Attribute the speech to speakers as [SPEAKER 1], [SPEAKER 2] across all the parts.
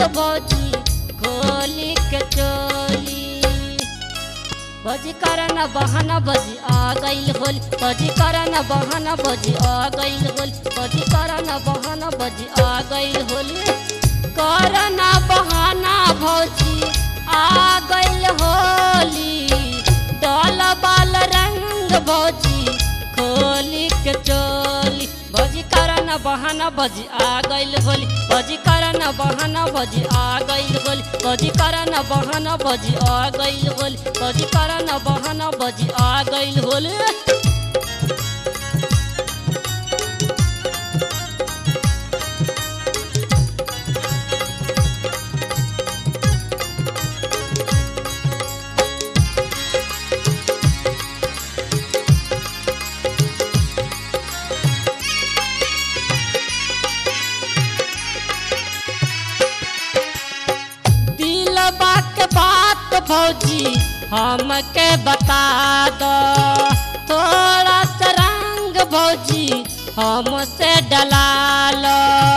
[SPEAKER 1] भौजी खोली के चोली भौजी करन बहन भौजी आ गइल होल भौजी करन बहन भौजी आ गइल होल भौजी करन बहन भौजी आ गइल होल करन बहाना भौजी आ गइल होली डल बाल रंग भौजी खोली के चोली भौजी करन बहाना भौजी आ गइल होली भौजी करन बहाना भौजी आ गइल होली भौजी करन बहाना भौजी आ गइल होली भौजी करन बहाना भौजी आ गइल होली दिल बात बात भौजी हमके बता दो थोड़ा सा रंग भौजी हमसे डला लो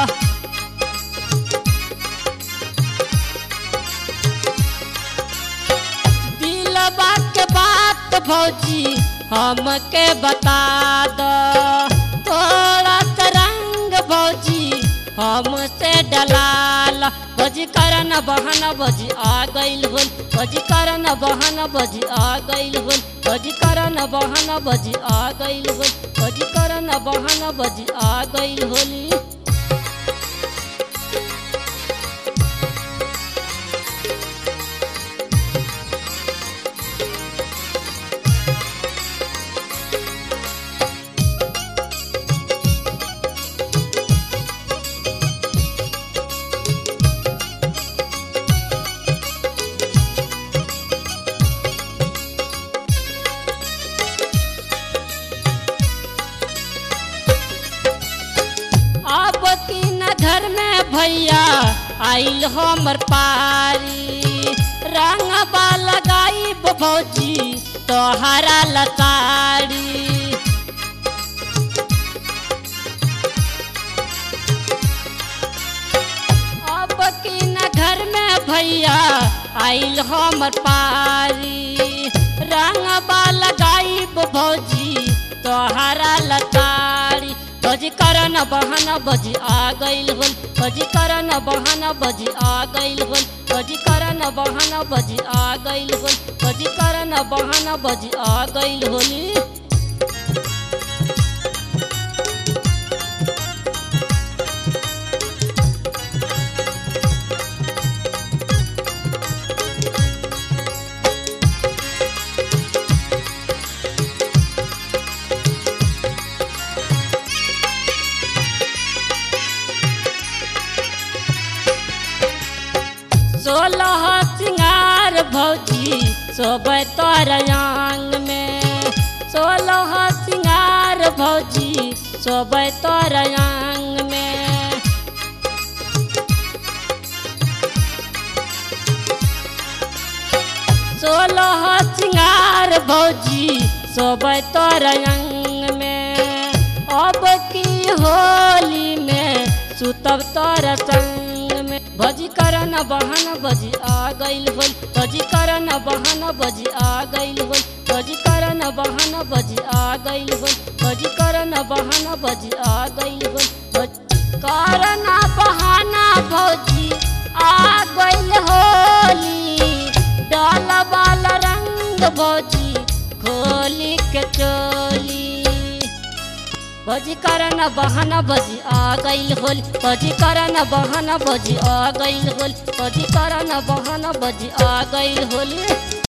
[SPEAKER 1] दिल बात बात भौजी हमके बता दो थोड़ा सा रंग भौजी हमसे डलाल भजी करन बहन भजी आ गइल होल भजी करन बहन भजी आ गइल होल भजी करन बहन भजी आ गइल होल भजी करन बहन भजी आ गइल होली अब तीन घर में भैया आइल हमर पारी रंग लगाई भौजी तोहरा लताड़ी अब तीन घर में भैया आइल हमर पारी रंग लगाई भौजी तोहरा लताड़ी भजी करन बहन बजी आ गइल होल भजी करन बहन बजी आ गइल होल भजी करन बहन बजी आ गइल होल भजी करन बहन बजी आ गइल होली सोलह सिंगार भौजी सोबे तोर आंग में सोलह सिंगार भौजी सोबे तोर आंग में सोलह सिंगार भौजी सोबे तोर अंग में अब की होली में सुतब तोर संग में भजी करन बहन बजी आ गइल होल भजी करन बहन बजी आ गइल होल भजी करन बहन बजी आ गइल होल भजी करन बहन बजी आ गइल होल भज- करन बहाना भौजी आ गइल होली डाल बाल रंग भौजी खोली के चोली भजी करन बहन भजी आ गइल होल भजी करन बहन भजी आ गइल होल भजी करन बहन भजी आ गइल होली